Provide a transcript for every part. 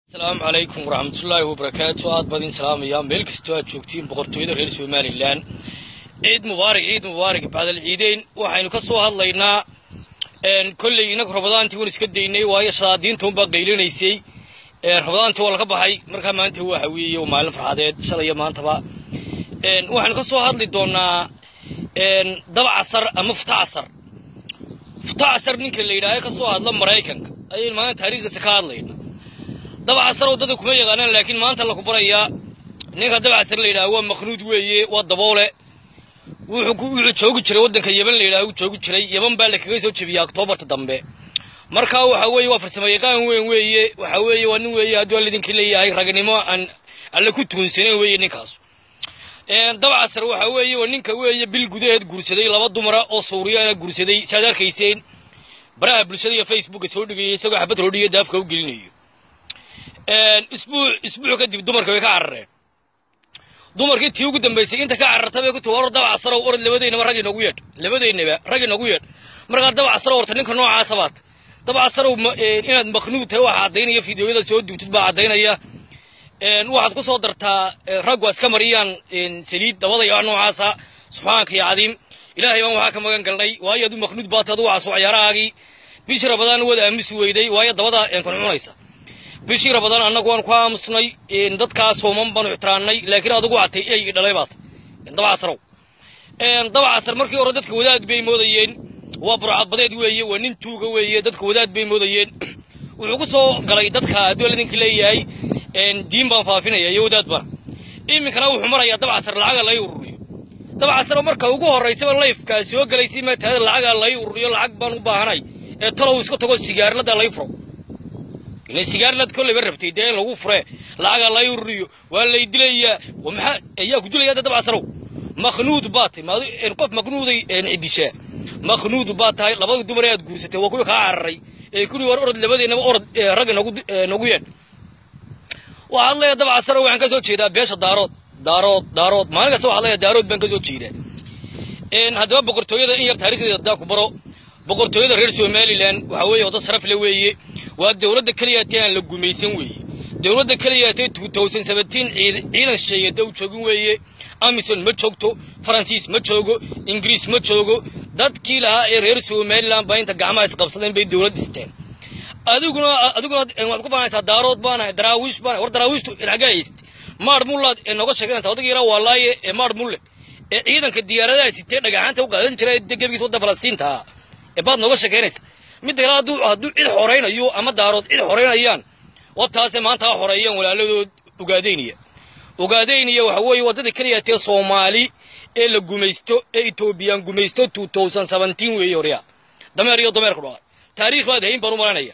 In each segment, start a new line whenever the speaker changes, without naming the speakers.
asalaamu calaykum waraxmatullaahi wabarakaatu aad badin salaamaya meel kastoo aad joogtiin boqortooyada reer somalilan ciid mubaarig ciid mubaarig bacdal ciideyn waxaynu ka soo hadlaynaa kolley inagu rabadaantii waan iska daynay waayo shadaadiinta unbaa qaylinaysay rabadaantii waa laga baxay markaa maanta waxa weeye maalin farxadeed shalaya maantaba waxaynu ka soo hadli doonaa daba casar ama futa casar futa casar ninka la yidhaaha ka soo hadla maraykanka ayaynu maanta taariikhdiisa ka hadlayna dabcasar waddada kuma yaqaanaan laakiin maanta laku barayaa ninka dabcasar la yidhaha waa makhnuud weeye waa daboole wuxuu joogi jiray waddanka yeban la yidhaha uu joogi jiray yeban baa la kaga soo jebiyey oktoobarta dambe marka waxa weeye waa farsamo yaqaan weyn weeye waxa weeye waa nin weeye hadduu alidinka leeyahay ragnimo aan alle ku tuunsanen weeye ninkaas dabcasar waxa weeye waa ninka weeye bil gudaheed guursaday laba dumara oo suuriyaana guursaday saad arkayseen baraha bulshada iyo facebooka soo dhigayay isagoo xabad roodhiya daafka u gelinayo isbuuc isbuuc kadib dumarka way ka carareen dumarkii tii ugu dambaysay inta ka cararta bay ku tii war dabcasarow orod labadeynaba rag inoogu yeedh labadeynaba rag inoogu yeedh markaa dabcasarow horta ninka noocaasa baad dabcasarow inaad maknuud tahay waxaa caddaynaya fideoyada soo duubtid baa caddaynaya waxaad ku soo dartaa raggu iska mariyaan saliid dabadaya noocaasa subxaanka iyo cadiim ilaahay baan waxaa ka magan galnay waayo aduu maknuud baatay adugu caas waxyaarahaagii bishii rabadaan waad aamusi weyday waayo dabada kuncunaysa bishii rabadaan annagu waan ku aamusnay dadkaa sooman baanu ixtiraannay laakiin adugu catay ey dhalay baat dabcasarow dabcasar markii hore dadka wadaad bay moodayeen waa burcadbadeed weeye waa nin tuuga weeye dadka wadaad bay moodayeen wuxuu ku soo galay dadka hadduu aladinka leeyahay diin baan faafinaya iyo wadaad bana iminkana wuxuu marayaa dabcasar lacaga lay ururiyo dabcasar marka ugu horraysaba layfkaa soo gelaysay maataada lacaga lay ururiyo lacag baan u baahanay ee talow iska tago sigaarlada lay furo ila sigaarlad kolleyba rabtay dee in lagu fure lacaga lay ururiyo waa lay dilayaa maxaa ayaa ku dilaya dabcasarow makhnuud baa tahay maad qof makhnuuday cidishaa makhnuud baa tahay labada dumar ee aad guursatay waa kuwii kaa cararay ee kuli war orod labadeennaba orod ragga nagu nagu yeedh waxaad leeyahay dabcasarow waxaan ka soo jeedaa beesha daarood daarood daarood maalin kasta waxaad leeyahay daarood baan ka soo jeedaa haddaba boqortooyada in yar taarikhdeeda haddaa ku baro boqortooyada reer somalilan waxa weeye wadda sharaf le weeye waa dowladda keliyaatee aan la gumaysan weeye dowladda keliyaatee ciidan shisheeyada u joogin weeye amison ma joogto faransiis ma joogo ingiriis ma joogo dadkii lahaa ee reer somalilan baa inta gacmaha isqabsadeen bay dowlad dhisteen adiguna adiguna waxaad ku baanaysaa daarood baanahay daraawiish baanahay war daraawiishtu xaggaa hayste maar mullaad ee nooga sheeganaysa odagii yaraa waa laaye ee maar mulle ee ciidanka diyaaradaha sitee dhagaxaanta u qaadan jira ee gebigiis wadda falastiinta ah ee baad nooga sheekaynaysa midda kale hadduu hadduu cid xoraynayo ama daarood cid xoraynayaan wataase maanta ha xoreeyaan walaaladood ugaadaynaya ugaadaynaya waxa weeye waddada keliyaatee soomaali ee la gumaysto ee etoobiyaan gumaysto two thousand seventeen weeye horyaa dameer iyo dameer ku dhaqay taariikh baad hayn baan u malanaya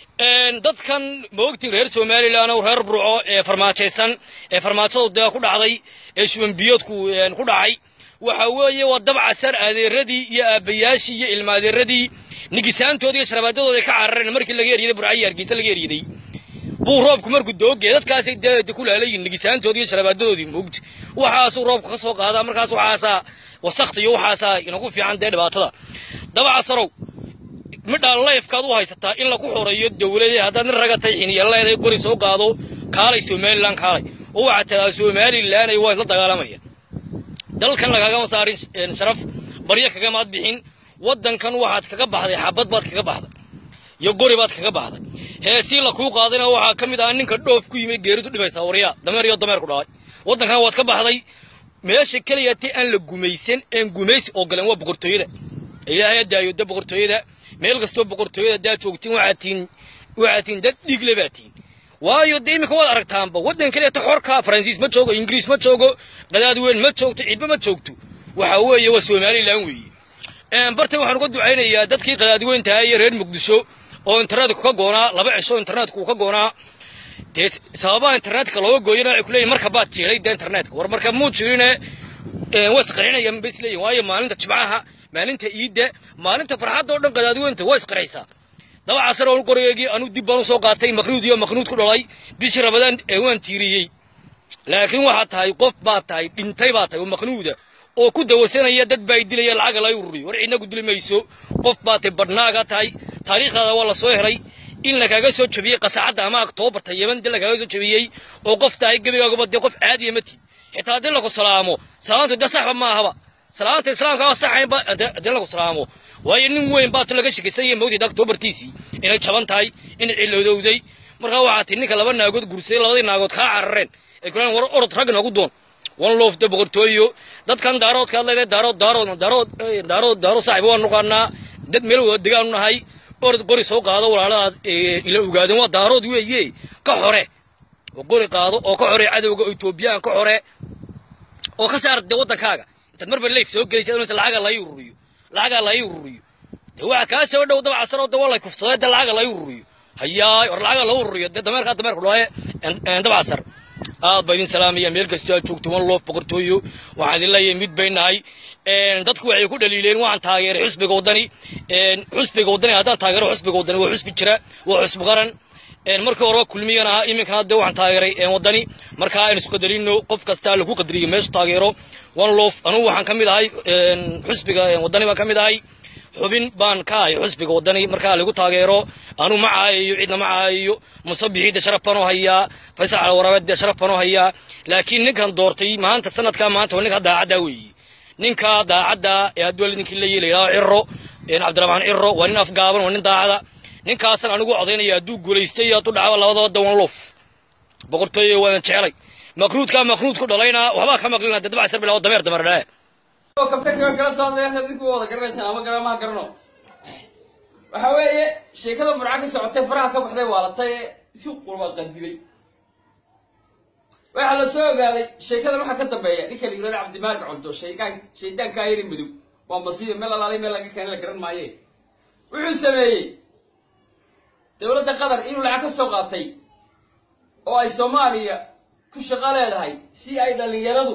dadkan maogtii reer somalilan oo reer burco ee farmaajaysan ee farmaajadu dee ku dhacday ee shubanbiyoodku ku dhacay waxa weeye waa dabcasar adeeradii iyo aabbayaashii iyo ilma adeeradii nigisaantoodii iyo sharabaadadooda ka carareen markii laga eryaday burcayi hargeysa laga eryaday buu roobku markuu doogee dadkaasay dee ku laalayiin nigisaantoodii iyo sharabaadadoodii moogti waxaasuu roobku ka soo qaadaa markaas waxaasaa wasakta iyo waxaasaa inagu fiican dee dhibaatada dabcasarow midhaan layfkaad u haysataa in lagu xoreeyo dowladee haddaad nin raga tahay xiniya leedahay gori soo qaado kaalay somalilan kaalay oo waxaad tiraa somalilanay waa isla dagaalamaya dalkan lagagama saarin sharaf baryo kagamaad bixin waddankan waxaad kaga baxday xabad baad kaga baxday iyo gori baad kaga baxday heesii la kuu qaadayna waxaa ka mid ah ninka dhoof ku yimid geeridu dhibaysaa waryaa dameer iyo dameer ku dhacay waddankan waad ka baxday meesha keliyatee aan la gumaysan een gumaysi oo galeen waa boqortooyada ilaahay adaayo da boqortooyada meel kastoo boqortooyada daa joogtiin waxaad tihin waxaad tihin dad dhiigle baa tihin waayo dee iminka waad aragtaanba waddan keliyata xorka faransiis ma joogo ingiriis ma joogo qadaad weyn ma joogto cidba ma joogto waxa weeye waa somalilan weeye bartay waxaan uga ducaynayaa dadkii qadaad weyn tahay iyo reer muqdisho oo internetku ka goonaa laba cisho internetku uu ka goonaa dee sababaha internetka looga gooyana waxay kuleeyihin marka baad jeelay dee internetka war marka muu jirine waa isqarxinayaan bay isleeyihin waayo maalinta jimcaha maalinta iidda maalinta farxadda oo dhan qadaad weynta waa isqarxaysaa dabcasar oo qoreegii anuu dib baan u soo qaatay maknuud iyo maknuud ku dhalay bishii rabadaan ee waan tiiriyey laakiin waxaad tahay qof baad tahay dhintay baad tahay oo maknuuda oo ku dawasanaya dad baa dilaya lacaga lay ururiyo war cidna ku dili mayso qof baad tahay badhnaaga tahay taariikhdaada waa la soo helay in lagaaga soo jabiyey qasacadda ama aktoobarta yeman dee lagaaga soo jabiyey oo qof tahay gebigaagaba dee qof caadiya ma tiid xitaa haddii lagu salaamo salaantu dee saxba ma ahaba salaanta islaamka waa saxaynba haddii lagu salaamo waayo nin weyn baa tu laga shekaysan yahay mawtid aktoobartiisii inay jaban tahay inay cilowdowday markaa waxaa tii ninka laba naagood guursaday labadii naagood kaa carareen ay kulaan war orod rag nagu doon wan loofda boqortooyo dadkan daaroodka hadlayda daarood daarood daarood daarood daarood saaxiib waan nuqaanaa dad meel wada degaanu nahay orod qori soo qaado walaaladaas ila ogaadeen waa daarood weeye ka xore oo qori qaado oo ka xore cadowga oo etoobiyaan ka xore oo ka saar de waddankaaga intaad marba leif soo gelaysa inaysa lacaga lai ururiyo lacaga lai ururiyo de waxa kaa soo dhow daba casaroo de waa lay kufsadee de lacaga lai ururiyo hayaay war lacaga lau ururiyo dee dameerkaa dameerka dhulaaye daba casar aad baa idin salaamaya meel kastoo aad joogto wan loof boqortooyo waxaan idin leeyahay mid bay nahay dadku waxay ku dhaliileen waxaan taageeray xusbiga waddani xusbiga waddani haddaan taageero xusbiga waddani waa xusbi jira waa xusbi qaran markii horeba kulmiyan ahaa iminkana hadde waxaan taageeray waddani markaa aynu isqadarino qof kastaa lagu qadariyo meeshu taageero one loof anugu waxaan ka mid ahay xusbiga waddani baan ka mid ahay xubin baan ka ahay xusbiga waddani markaa lagu taageero anuu ma caayayo cidna ma caayayo musabixiidda sharaf baan u hayaa faysal calawarabeedde sharaf baan u hayaa laakiin ninkan doortay maanta sanadkaa maanta waa ninka daacaddaa weeye ninka daacadda ee hadduu ninkii la yeelayaa ciro cabdiraxmaan ciro waa nin afgaaban waa nin daacada ninkaasan anigu codaynaya hadduu guulaystay iyo hadduu dhacaba labadaba dawan loof boqortooyo waadan jecelay makruudkaa makruud ku dhalayna waxbaa ka maqlina dee dabca sar bilaa dameer dameer dhae
kabtanka kala soo hadlayaan adinku wada garanaysaan ama garamaha garano waxa weeye sheekada murca ka socotay faraha ka baxday waalatay ee shuqulba qadibay waxaa la soo ogaaday sheekadan waxaa ka dambeeya ninka la yirahdo cabdimaalik coldo shaygaan shaydaankaa yari madow waa masiiba meel alaalay meel laga keenay la garan maaye wuxuu sameeyey dowladda qatar inuu lacag ka soo qaatay oo ay soomaaliya ku shaqo leedahay si ay dhallinyaradu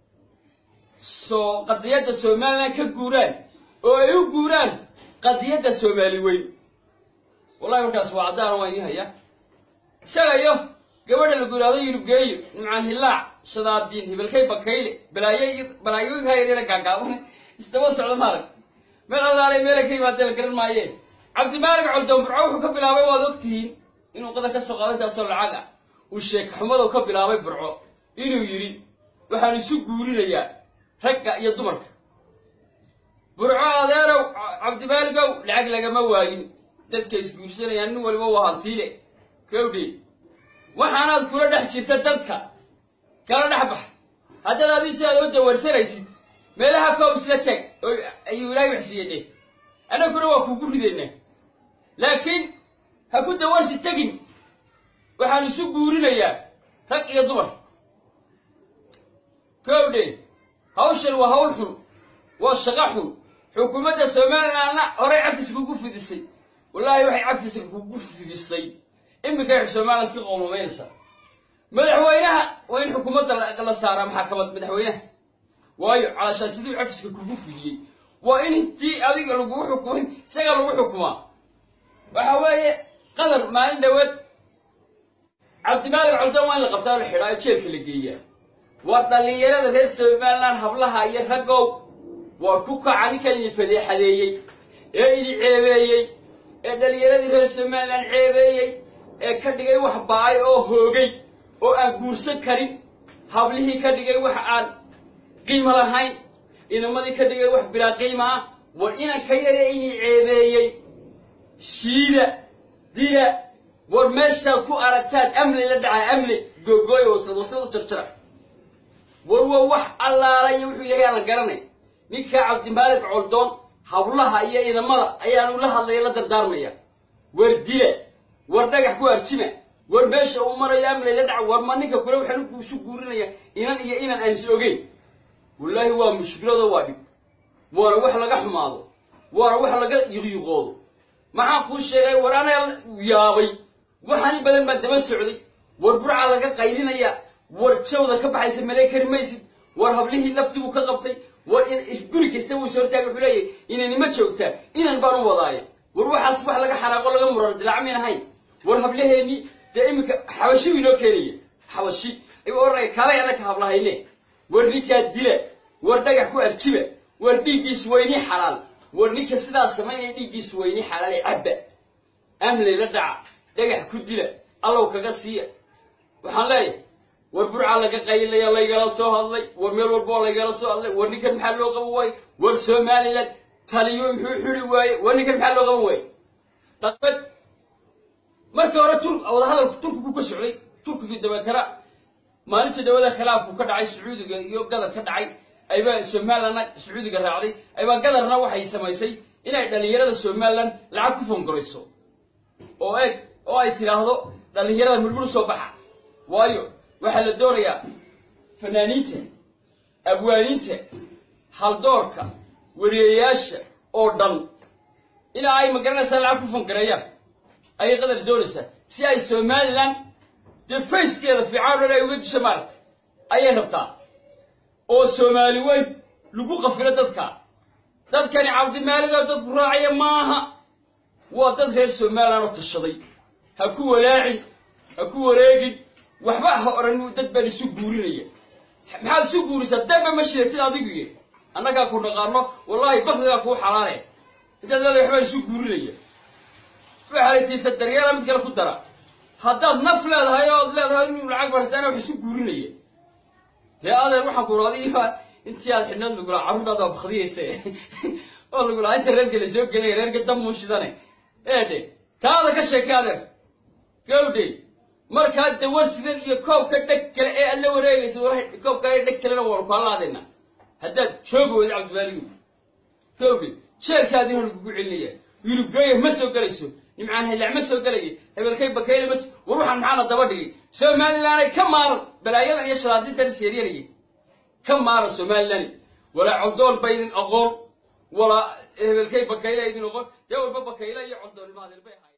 soo qadiyadda somalilan ka guuraan oo ay u guuraan qadiyadda soomaali weyn wallahi markaas waa caddaan waa inii haya isaga iyo gabadha lagu yidhahdo yurubgeeyo nimcaan hillaac shadaadiin hibalkay bakayle balaayo iyo balaayooyinka yaryara gaagaaban isdaba socda maarag meel allaalay meelay ka yimaadeen la garan maayeen cabdimaalig coldoon burco wuxuu ka bilaabay waad ogtihiin inuu qadar ka soo qaado intaasoo lacag ah uu sheek xumadow ka bilaabay burco inuu yidhi waxaan isu guurinayaa ragga iyo dumarka burco adeerow cabdimaaligow lacag lagama waayin dadka isguursanayaan nin waliba waa hantiile kowdhe waxaanaad kula dhex jirta dadka kala dhex bax haddaad adii si aad oo dawarsanaysid meelaha koob isla tag oo ayuu ilaahay waxsiiye dheh annaguna waa kuugu ridaynaa laakiin ha ku dawarsi tegin waxaan isu guurinayaa rag iyo dumar kowdhe hawshan waa hawl xun waa shaqo xun xukuumadda somalilandna horey cafiska kugu fidisay wallaahi waxay cafiska kugu fidisay iminkay somaliland iska qoomameynaysaa madaxweynaha waa in xukuumadda la saaraa maxakamad madaxweynaha waayo calashaan siduu cafiska kugu fidiyey waa in intii adiga lagugu xukumay isaga lagu xukumaa waxa weeye qadar maalin dhaweed cabdimaalik coldan waa in la qabtaa la xidhaa jeelka la geeyaa waa dhallinyarada reer somaliland hablaha iyo raggow waa ku kaca ninkan idin fadeexadeeyey ee idin ceebeeyey ee dhallinyaradii reer somaliland ceebeeyey ee ka dhigay wax ba-ay oo hoogay oo aan guursan karin hablihii ka dhigay wax aan qiimo lahayn idamadii ka dhigay wax bilaa qiima ah war inanka yare idin ceebeeyey shiida dila war meeshaad ku aragtaan amli la dhacaa amli googooya waslad waslad u jarjara war waa wax allaala iyo wuxuu yahay aan la garanay ninkaa cabdimaalik coldoon hablaha iyo idamada ayaanu la hadlaya la dardaarmaya war dila war dhagax ku arjima war meesha uu marayo amlay la dhaca war ma ninka kule waxaan isu guurinaya inan iyo inan aan is ogeyn wallaahi waa mushkilado waa dhib waana wax laga xumaado waana wax laga yiqyiqoodo maxaan kuu sheegay war anaa yaabay waxaan in badan baan daba socday war burca laga qaylinaya war jawda ka baxaysa malay kari maysid war hablihii laftiibuu ka qabtay war guri kasta wuu soo hortaagay wuxuu leeyahy inanima joogtaa inan baan u wadaaya war waxaas wax laga xanaaqo laga murar dilaac mayn ahayn war hablaheennii dee iminka xabashi buu inoo keenaya xabashi ayuu oranaya kaalay annaka hablahayne war ninkaa dila war dhagax ku arjiba war dhiiggiis weynii xalaal war ninka sidaas samaynaya dhiiggiis weynii xalaal ee cabba amley la dhaca dhagax ku dila allow kaga siiya waxaan leeyahay war burcaa laga qaylaya laygala soo hadlay war meel walboo laygala soo hadlay war ninkan maxaa loo qaban waaye war somalilan taliyo muxuu xidi waaye war ninkan maxaa loo qaban waaye dhaqmed markii hore tur wadahadalku turkigu ka socday turkigii dabeetana maalintii dhawada khilaafku ka dhacay sacuudiga iyo gadar ka dhacay aybaa somalilandna sacuudiga raacday aybaa gadarna waxay samaysay inay dhallinyarada somalilan lacag ku fangarayso oo eeg oo ay tidhaahdo dhallinyarada murmur soo baxa waayo waxaa la doonayaa fanaaniinta abwaaniinta haldoorka wariyayaasha oo dhan ilaa ay magaranaysaa lacag ku fangareeyaan ayay qadar doonaysaa si ay somalilan dee fayskeeda fiican o dhan ay uga disho maaragta ayay rabtaa oo soomaali weyn lagu qafilo dadka dadkani cabdimaaligoo dadku raacaya maaha waa dad reer somalilan oo tashaday ha ku walaacin ha ku wareegin waxba ha odhan dad baan isu guurinaya maxaad isu guurisaa dambe ma sheegtid adiguye annagaa ku naqaano wallaahi bakdigaa kuu xalaale intaad leedahay waxbaan isu guurinaya waxalaytiisa daryeela mid kale ku dara haddaad naf leedahay ood leedahay inuu lacag barsaana wax isu guurinaya dee adeer waxaan ku adiga intii aad xidhnaad lagulaa carruurtaada waa bakdiyaysa oo lagulaa inta reerka la soo gelaya reerka damuushidane eedhe taada ka sheeka adeer gawdhe markaa dawarsidan iyo koobka dheg kale ee aad la wareegayso koobka dheg kalena waanu kaa laadayna haddaad joogi weyda cabdimaaligu gawdhe jeerkaadii hor lagugu celinaya yurubgeeya ma soo gelayso nimcaan haylac ma soo gelaya hebelkay bakeyle mas war waxaan maxaana daba dhigay somalilanay ka maaran balaayadan iyo shalaadintan seeryanaya ka maaran somalilani walaa coldoon ba idin aqoon walaa hebelkay bakeyle idin aqoon dee walba bakeyle iyo coldoonnimo adeer bay ahay